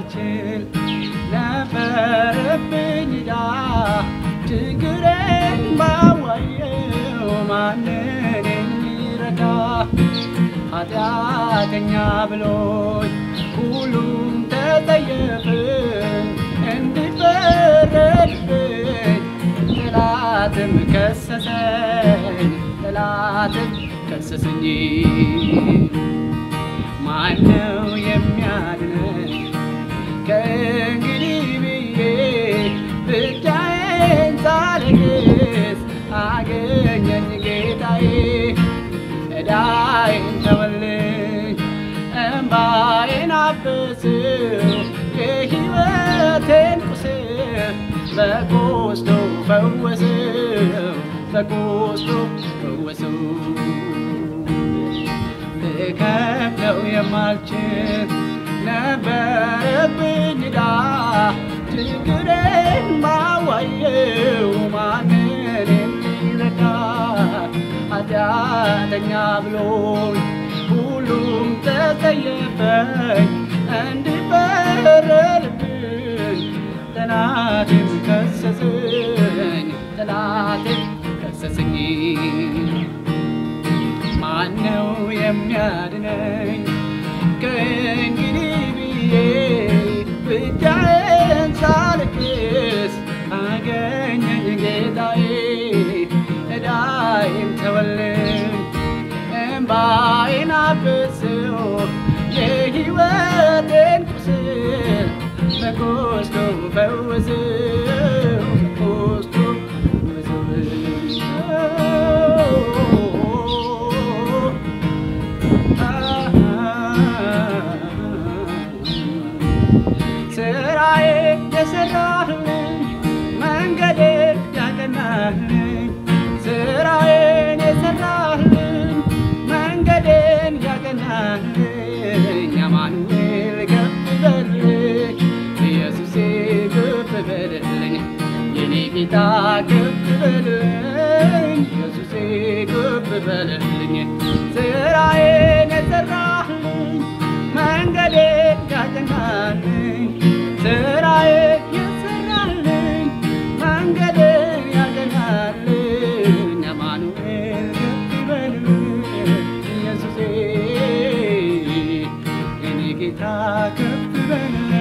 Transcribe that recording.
የማልችል ነበረብኝ ዕዳ ችግሬን ባዋየው ማንን የሚረዳ ኃጢአተኛ ብሎኝ ሁሉም ተጠየፍኝ እንዲፈረድብኝ ጠላትም ከሰሰኝ ጠላትም ከሰሰኝ ማነው የሚያድነኝ ከእንግዲህ ብዬ ብቻዬን ሳለቅስ አገኘኝ ጌታዬ ዕዳዬን ተወልኝ እምባዬን አበስው የሕይወቴን ቁስል በቆስሎ ፈወሰው በቆስሎ ፈወሰው ልከፍለው የማልችል ነበረብኝ ዕዳ ችግሬን ባዋየው ማንን የሚረዳ ኃጢአተኛ ብሎኝ ሁሉም ተጸየፈኝ እንዲፈረድብኝ ጠላቴም ከሰሰኝ ጠላቴም ከሰሰኝ ማነው የሚያድነኝ ከእንግዲህ ብዬ ብቻዬን ሳልክስ አገኘኝ ጌታዬ ዕዳዬን ተወልኝ እምባዬን አብስው የሕይወቴን ቁስል በቆስሎ ፈወሰው በቆስሎ ፈወሰው ስራዬ የሰራህልኝ መንገዴን ያቀናህልኝ ስራዬን የሰራህልኝ መንገዴን ያቀናህልኝ አማኑኤል ከፍ በልልኝ ኢየሱሴ ከፍ በልልኝ የኔ ጌታ ከፍ በልልኝ ኢየሱሴ ከፍ በልልኝ ስራዬን የሰራህልኝ መንገዴን ያቀናልኝ ስራዬን የሰራልኝ መንገዴን ያቀናልኝ አማኑኤል ከፍ በልልኝ ኢየሱሴ የኔ ጌታ ከፍ በልልኝ